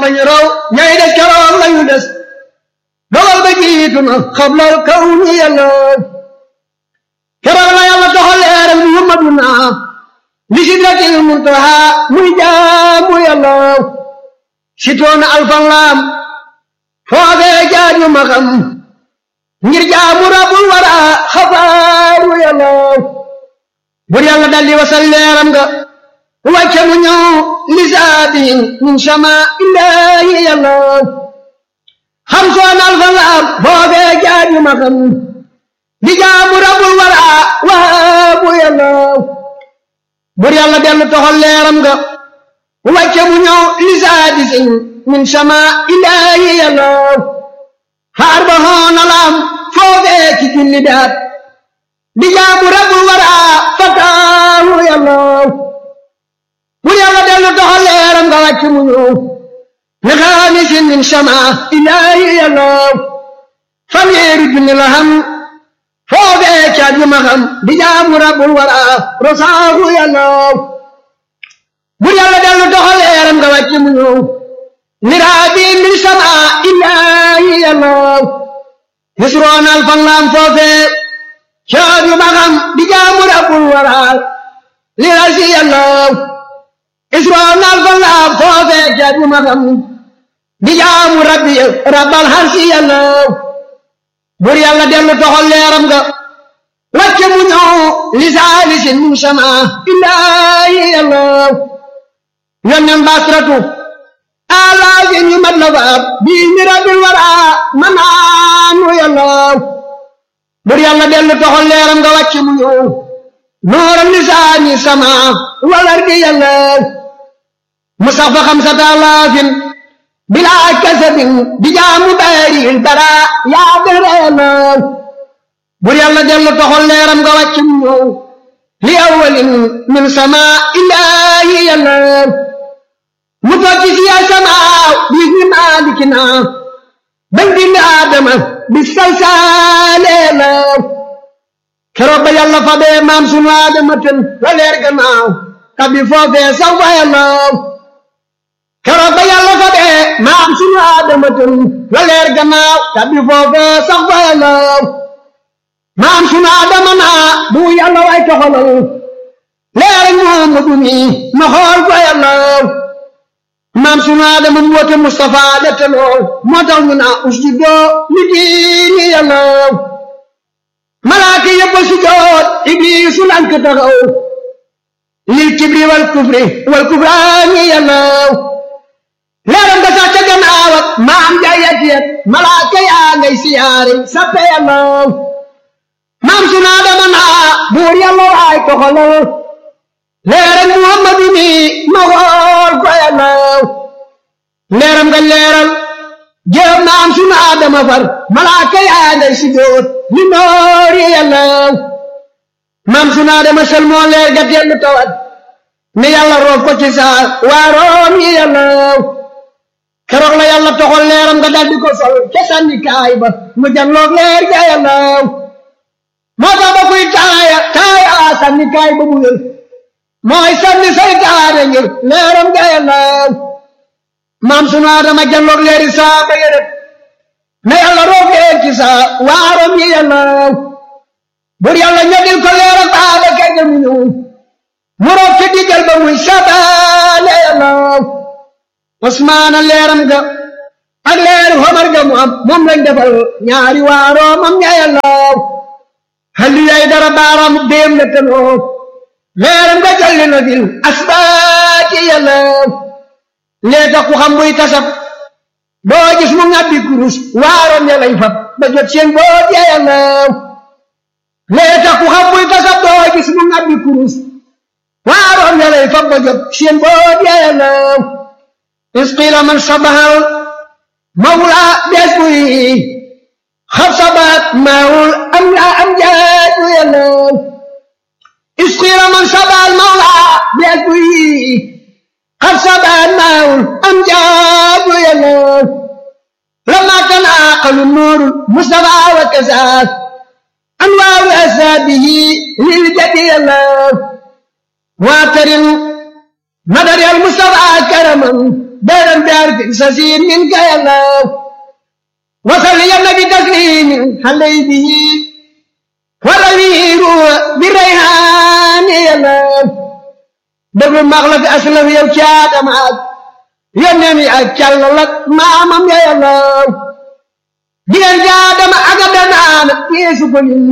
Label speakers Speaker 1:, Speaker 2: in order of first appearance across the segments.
Speaker 1: ñu raw ñay des keroog lañu des dogal ba jiitu na xablal kaw ni yàlla keroog la yàlla toxal leeram muhammaduna li sidratil muntaha muy jaamu yàlla sitoona alfan laam foofee jaaju ma xam ngir jaamu rabbul wara xabaaru yàlla bur yàlla daldi wasal leeram nga wàcce mu ñëw lisaabi min sama illaahi yàlla xam soon alfan laam foofee jaaju ma xam di jaamu rabbul wara waabu yàlla bur yàlla dellu toxal leeram nga wàcce mu ñëw lisaadi sin min sama ilaahi yàlla xaar ba xoona laam foofee ci julli daat di jaamu rabbul wara fataahu yàlla bur yàlla dellu toxal leeram nga wàcce mu ñëw li xaamisin min sama ilaahi yàlla fanweeri junni la xam foofee caat yu ma xam di jaamu rabbul wara rosaahu yàlla bur yàlla dellu doxal leeram nga wàcc mu ñëw miraabi min sama illaahi yàlla nisroonal fan laam foofee caat yu ma xam di jaamu rabbul wara lirasi yàlla isroonal fan laam foofee caat yu ma xam di jaamu rabbi rabbal harsi yàlla bur yàlla dellu toxal leeram nga wàcce mu ñëw lisaalisin min sama illaahi yàlla yonnen basratu alaafin yu mat la faab bii mi rabbil wara manaanu yàlla bur yàlla dellu toxal leeram nga wàcce mu ñëw nooral lisaani sama walardi yàlla mu sax fa xamsata alaafin bilaa kasabin di jaamu baaril bara yaa dëreena bur yàlla dellu toxal leeram nga wàcc mu ñëw li awalin min sama illaahi yàlla mu tokki si ya sama bi ni maalikina bañ bind aadama bi salsaaleena keroog ba yàlla fa bee maam sunu aadama tën la leer gannaaw kabi foofee sax fa yàlla keroog ba yàlla fa bee maam sunu aadama tën la leer gannaaw tabbi foofee sax fa yàlla maam sunu aadama naa bu yàlla way toxalal leer Muhammadu mi ma xool fa yàlla maam sunu aadama mu wote Mustafa dette lool moo tax ñu naa usjudoo li diini yàlla malaaka yëpp a sujoot ibliisu lank taxaw lil kibri wal kufri wal kufraani yàlla leeram nga sax ca gannaaw ak maam jaayat yet malaaka yaa ngay siyaare sappe yàlla maam su naa dama naa buur yàlla waay toxalal leeram muhammadu mi ma xool ko yàlla leeram nga leeral jëm maam su naa dama far malaaka yaa ngay sijoot li noori yàlla maam su naa dama sel moo leer ga dellu tawat ne yàlla roof ko ci saa waaroom yi yàlla keroog la yàlla toxal leeram nga daldi ko sol ca sànni kaay ba mu janloog leer ga yàlla moo tax ba kuy taaya taaya sànni kaay ba mu wér mooy sànni saytaane ngir leeram ga yàlla maam sunu Adama janloog leeri saa ba yërët na yàlla roog leer ci saa waaroom yi yàlla bur yàlla ñodil ko leeram baaba kay ga mu ñëw mu roog ci diggal ba muy sabaale yàlla Usmaana leeram ga ak leeru Omar ga mu am moom lañ defal ñaari waaroo mam ña yàlla halli yay dara baaraam déem la tanoo leeram ga jalli na fil asbaati yàlla lee tax ku xam buy tasab doo gis mu ngàbbi kurus waaroom ya lañ fab ba jot seen boot ya yàlla lee tax ku xam buy tasab doo gis mu ngàbbi kurus waaroom ya lañ fab ba jot seen boot ya yàlla isqiila man sabahal mawla bees buy xab sabaat maawul am la am jaatu yàlla isqiila man sabahal mawla bees buy xab sabaat maawul am jaatu yàlla lama tanaaqalu nuuru mustafa wa kasaas anwaaru asaabihi lil jadi yàlla واعترم مدر المصطفى كرما دارا بأرض سسير منك يا الله وصل يا النبي تسليم علي به والأمير بالريحان يا الله دبل مغلق أسلف يا وشاد معك يا نمي أكل لك ما أمام يا الله ديال جادم أقدنا يسوع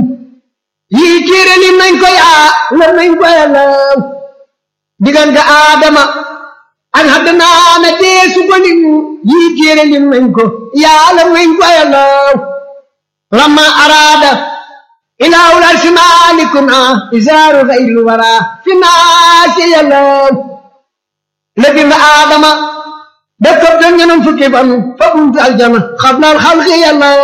Speaker 1: yii téere li nañ ko yaa la nañ ko yàllaw diggante aadama ak haddanaana deesu ko lim yii téere li nañ ko yaa la nañ ko yàllaw lamma araada ilaahul arsi maalikuna isaaru xayru wara fi naasi yàllaw la bind aadama def ko da ñeneen fukki fan fa buntu aljana xablal xalqi yàllaw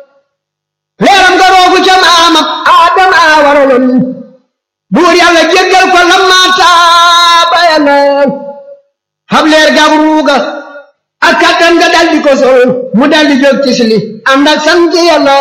Speaker 1: leeram nga roogu ca maamam aadama a waraloon buur yàlla jéggal ko lamma taaba yàlla xam leer gab ruuga ak kattan nga daldi ko sol mu daldi jóg ci sili ànd ak sant yàlla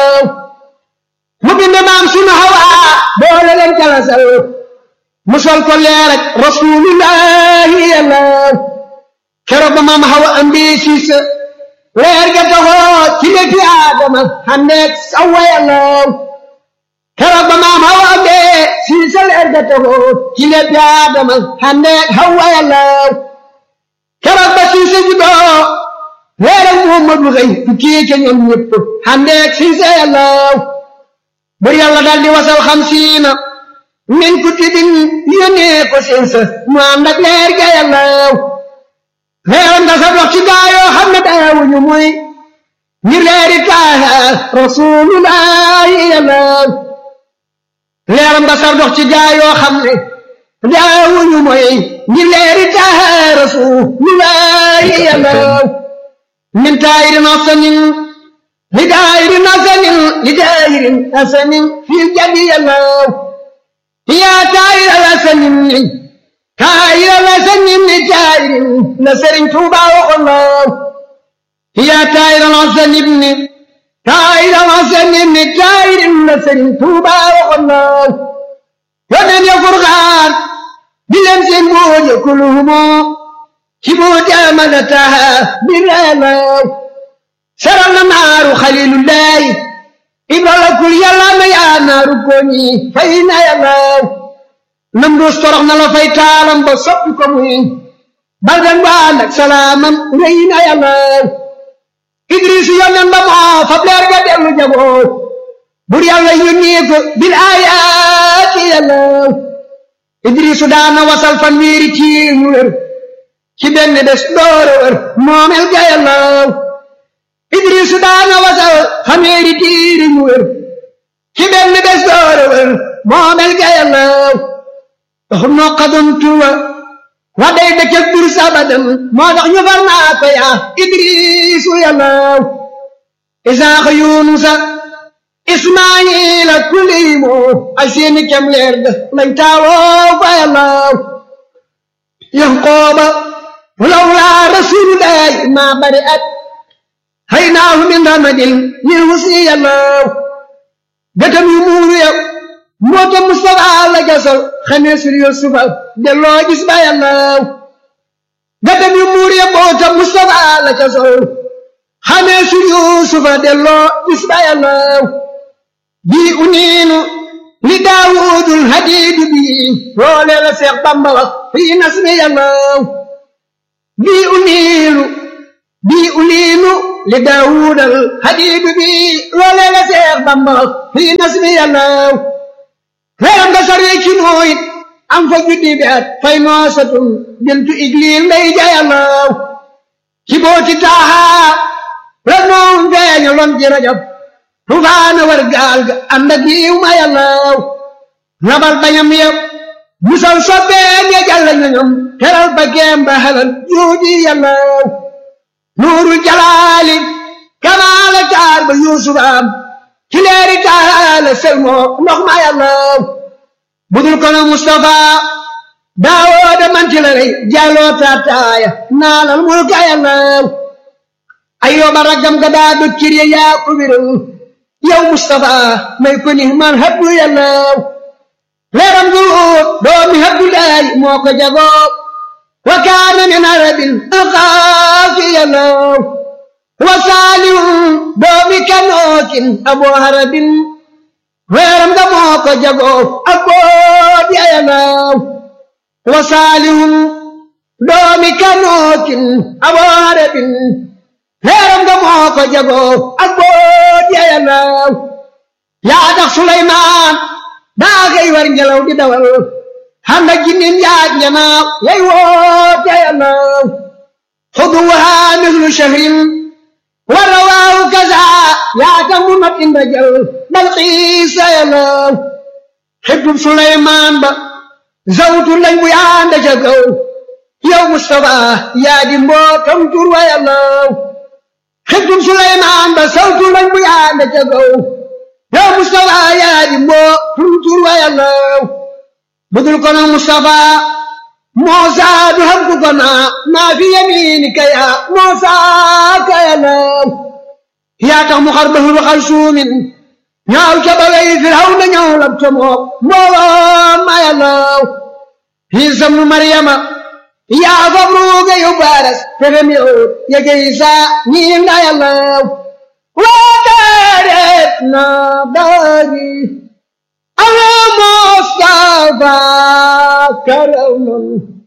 Speaker 1: mu bind maam sunu hawa boole leen jalasal mu sol ko leer ak rasuulullahi yàlla keroog ba maam hawa ambi siis leer ga taxoo ci léegi Adama xandeeg sawa yàlla keroog ba maam Hawa amee si sa leer ga taxoo ci léegi Adama xandeeg Hawa yàlla keroog ba si sa juddoo leeral Muhammadu xëy tukkee ca ñoom ñëpp xandeeg si sa yàlla bur yàlla daal di wasal xamsiina min kutubin yónnee ko seen sa mu ànd ak leer ga yàlla leeram nga sa dox ci gaayoo xam ne daawuñu muy ngir leeri taaha rasulullahi yàlla leeram nga sa dox ci gaayoo xam ne daawuñu muy ngir leeri taaha rasulullahi yàlla min taayirin asanin li daayirin asanin li daayirin asanin fil jadi yàlla yaa taayir asanin kaayira la sañin ni taayirin la sëriñ Tuuba waxoon na yaa taayira la sañin ni kaayira la sañin ni taayirin la sëriñ Tuuba waxoon na yónneen ya furxaan di leen seen booje kuluhumo ci booje amana taha bi reelaw saral na naaru xalilullahi ibrala kul yàlla na yaa naaru koñi fay na yàllaw nam dus torox na la fay taalam ba soppi ko muy baldan ba ànd ak salaamam rëy na yàlla idris yonen ba moo fab leer ga dellu jaboo bur yàlla yónnee ko bil aayaati yàlla idrisu daana wasal fan wiiri tiir ñu wér ci benn des doore wér moomel ga yàlla idrisu daana wasal fan wiiri tiir ñu wér ci benn des doore wér moomel ga yàlla no qadamtuwa wa day dëkk bur sabadan moo tax ñu far naa ko yaa idrisu yàlla isaaxa yunusa ismaila kulimo ay seeni kem leer ga lañ taawoo fa yàlla yanqooba lawlaa rasulullahi ma bari at haynaahu min ramadin lil husni yàlla gëtam yu muuru yow moo tax Mustafa la gasal xamee sur Yusufa delloo gis ba yàlla gatam yu muur ya moo tax Mustafa la gasal xamee sur Yusufa delloo gis ba yàlla bii uniinu li Daawudul hadiidu bii loolee la Seex Bamba wax fii nasmi yàlla bii uniinu bii uniinu li Daawudal hadiidu bii loolee la Seex Bamba wax fii nasmi yàlla leeram nga saree ci nooyit am fa juddi bi at fay noosatun bintu igliil ndey jayalaw ci booti taaha la noon feeña lon ci rajab tufaana war gaal ga ànd ak yiw ma yàllaw nabal bañam yëpp musal sobbeen ya jàlla ñoñom teral ba geem ba halal juuji yàllaw nuurul jalaali kamaala taar ba yuusufaam ci leeri taala selmoo ndox ma yàllaw budul kono Mustafa daawooda man ci la rey jàlloo taataaya naalal mulka yàllaw ayyooba raggam ga daa dog cir ya yaa ko wéral yow Mustafa may ko ni man habdu yàllaw leeram du doomi habdu laay moo ko jagoo وكان من عرب أخافي الله وصالح دومي كنوك أبو هرب weeram nga moo ko jagoo ak boot yayalaw wa saalihum doomi kanookin aboorebin weeram nga moo ko jagoo ak boot yayalaw yaa tax Suleymaan daa xëy war ngelaw di dawal handa jinnin yaaj njanaaw yay woot yayalaw xuduwaha mislu shahrin wa rawaahu kaza yaa tax mu mat inda jal dal xiisa yalaw xibtub Suleymaan ba zawtu lañ bu yaanda ca kaw yow Mustafa yaa di mbootam tur wa yalaw xibtub Suleymaan ba zawtu lañ bu yaanda ca kaw yow Mustafa yaa di mbootam tur wa yalaw budul kono Mustafa Muusa du xam ku ko naa maa fi yamiinika yaa Muusa ka yalaw yaa tax mu xar bahru xal suumin ñaaw ca bagay firaw na ñëw lab ca moom mbooloo ma yàllaw Iisa mu Maryama yaa fab ruuga yu baaras fexem yow yege Iisa ñii nga yàllaw waa daareet na daari ala Mustafa karaman